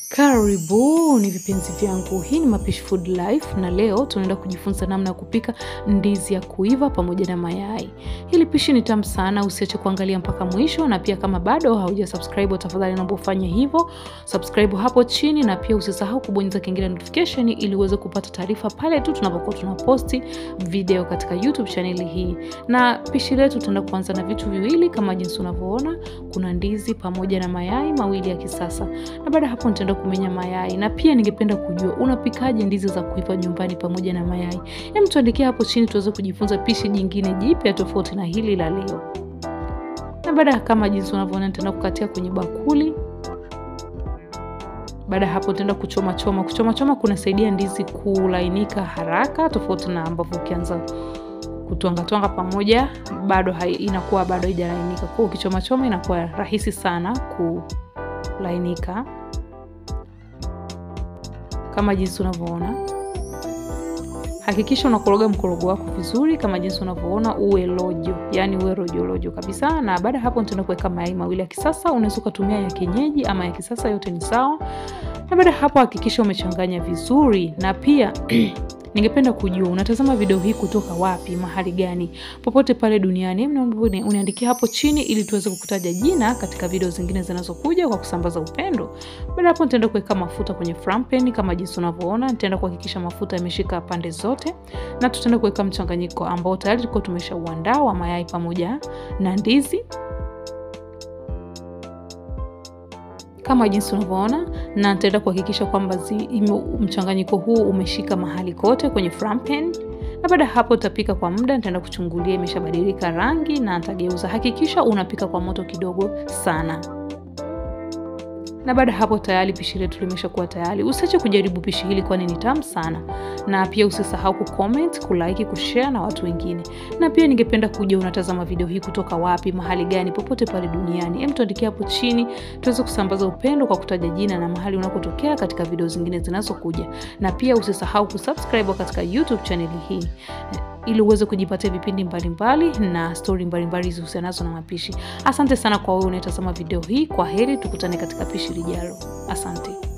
Karibuni vipenzi vyangu, hii ni Mapishi Food Life na leo tunaenda kujifunza namna ya kupika ndizi ya kuiva pamoja na mayai. Hili pishi ni tamu sana, usiache kuangalia mpaka mwisho, na pia kama bado hauja subscribe, tafadhali naomba ufanye hivyo, subscribe hapo chini, na pia usisahau kubonyeza kengele notification ili uweze kupata taarifa pale tu tunapokuwa tunaposti video katika YouTube channel hii. Na pishi letu tutaenda kuanza na vitu viwili kama jinsi unavyoona, kuna ndizi pamoja na mayai mawili ya kisasa, na baada hapo nitaenda kumenya mayai na pia ningependa kujua unapikaje ndizi za kuiva nyumbani pamoja na mayai. Hem, tuandikia hapo chini tuweze kujifunza pishi jingine jipya tofauti na hili la leo. Na baada kama jinsi unavyoona nitaenda kukatia kwenye bakuli. Baada ya hapo nitaenda kuchoma choma. Kuchoma choma kunasaidia ndizi kulainika haraka tofauti na ambavyo ukianza kutwanga twanga pamoja bado hai, inakuwa bado haijalainika. Kwa hiyo ukichoma choma inakuwa rahisi sana kulainika kama jinsi unavyoona. Hakikisha unakoroga mkorogo wako vizuri kama jinsi unavyoona, uwe lojo, yani uwe rojo rojo kabisa. Na baada ya hapo nitaenda kuweka mayai mawili ya kisasa. Unaweza ukatumia ya kienyeji ama ya kisasa, yote ni sawa. Na baada ya hapo hakikisha umechanganya vizuri, na pia ningependa kujua unatazama video hii kutoka wapi, mahali gani, popote pale duniani, uniandikia hapo chini ili tuweze kukutaja jina katika video zingine zinazokuja kwa kusambaza upendo. Baada hapo nitaenda kuweka mafuta kwenye frying pan kama jinsi unavyoona. Nitaenda kuhakikisha mafuta yameshika pande zote, na tutaenda kuweka mchanganyiko ambao tayari tulikuwa tumeshauandaa wa mayai pamoja na ndizi kama jinsi unavyoona, na nitaenda kuhakikisha kwamba mchanganyiko huu umeshika mahali kote kwenye frying pan. Na baada ya hapo utapika kwa muda, nitaenda kuchungulia imeshabadilika rangi na nitageuza. Hakikisha unapika kwa moto kidogo sana na baada hapo tayari pishi letu limeshakuwa tayari. Usiache kujaribu pishi hili kwani ni tamu sana, na pia usisahau kucomment, kulike, kushare na watu wengine. Na pia ningependa kuja unatazama video hii kutoka wapi, mahali gani, popote pale duniani. Hem, tuandikie hapo chini tuweze kusambaza upendo kwa kutaja jina na mahali unakotokea katika video zingine zinazokuja. Na pia usisahau kusubscribe katika YouTube channel hii ili uweze kujipatia vipindi mbalimbali mbali na stori mbalimbali zihusianazo na mapishi. Asante sana kwa wewe unayetazama video hii. Kwa heri, tukutane katika pishi lijalo. Asante.